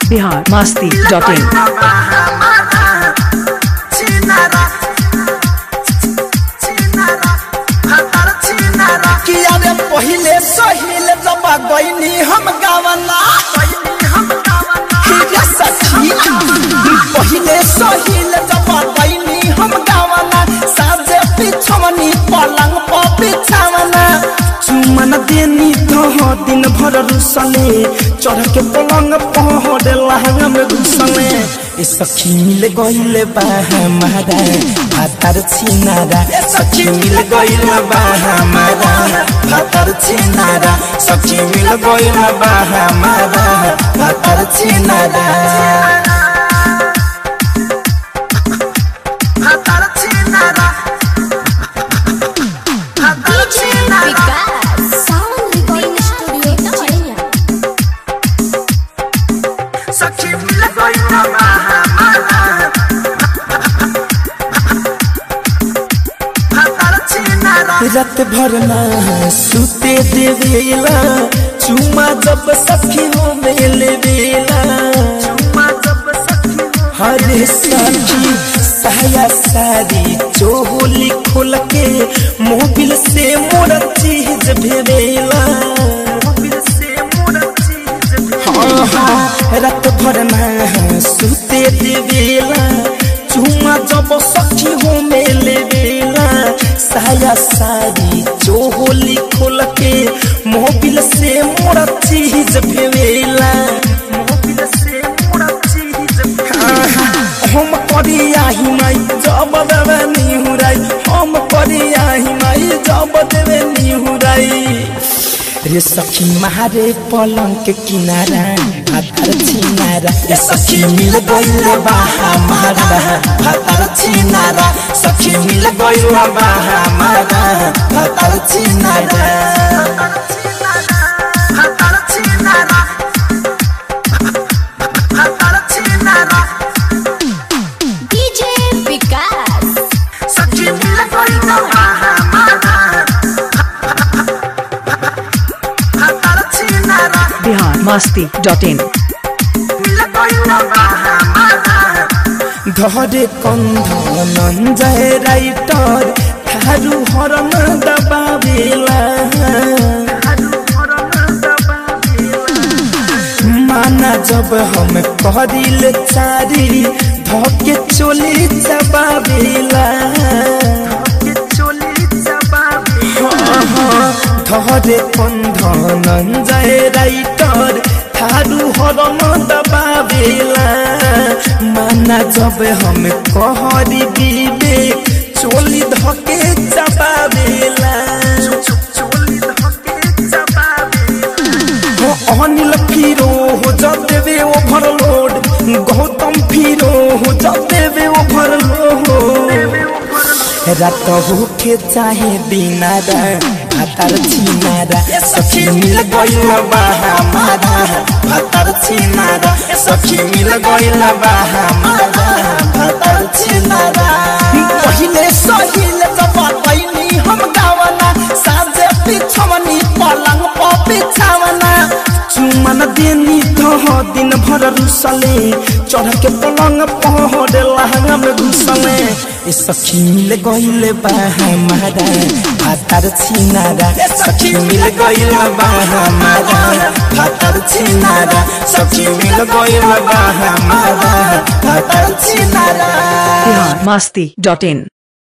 Bihar Masti dot in किया रे पहिले सहिल जब गईनी हम गावना किया सखी पहिले सहिल जब गईनी हम गावना साजे पिछवनी पलंग पर बिछावना चुमन देनी तो दिन भर रुसले चढ़ के पलंग पहरे लहंगा में घुसले ए सखी मिल गइले बा हमारा भातर छिनारा ए सखी मिल गइले बा हमारा भातर छिनारा सखी मिल गइले बा हमारा भातर छिनारा DJ Vikas Sound Recording Studio Chennai सखी मिल गइले बा हमारा रात भर ना सुते देवेला चुमा जब सखी हो मेले बेला हरे सखी साया सारी चोली खोल के मोबिल से मोर चीज भेवेला हाँ हाँ रात भर ना सुते देवेला चुमा जब सखी हो मेले बेला साया सारी चोली खोल के मोबिल से मोर चीज भेवेला मोबिल से मोर चीज हम करिया ही माई जब देवे निहुराई हम करिया ही माई जब देवे निहुराई रे सखी मारे पलंग के किनारा भातर छिनारा रे सखी मिल गइल बा हमारा भातर छिनारा सखी मिल गइल बा हमारा भातर छिनारा भातर छिनारा भातर छिनारा DJ Vikas सखी मिल गइल बा हमारा भातर छिनारा बिहार मस्ती डॉट इन धरे कन्धन जय राइटर थारू हरन दबावेला माना जब हम करिल चारी धके चोली चबावेला धरे कन्धन जय राइटर थारू हरन दबावेला माना जब हम कहरी विवेक चोली धके चबावेला हो अनिल फिरो हो जब देवे ओवरलोड गौतम फिरो हो जब देवे ओवरलोड रात होके चाहे दिनारा भातर छिनारा सखी मिल गइल बा हमारा भातर छिनारा सखी मिल गइल बा हमारा भातर छिनारा पहिले सहिल जब कैनी हम गावना साजे पिछवनी पलंग पर बिछावना चुमन देनी तो दिन भर रुसले चढ़ के पलंग पहरे लहंगा में घुसले ए सखी मिल गइल बा हमारा भातर छिनारा ए सखी मिल गइल बा हमारा भातर छिनारा सखी मिल गइल बा हमारा भातर छिनारा बिहार मस्ती डॉट इन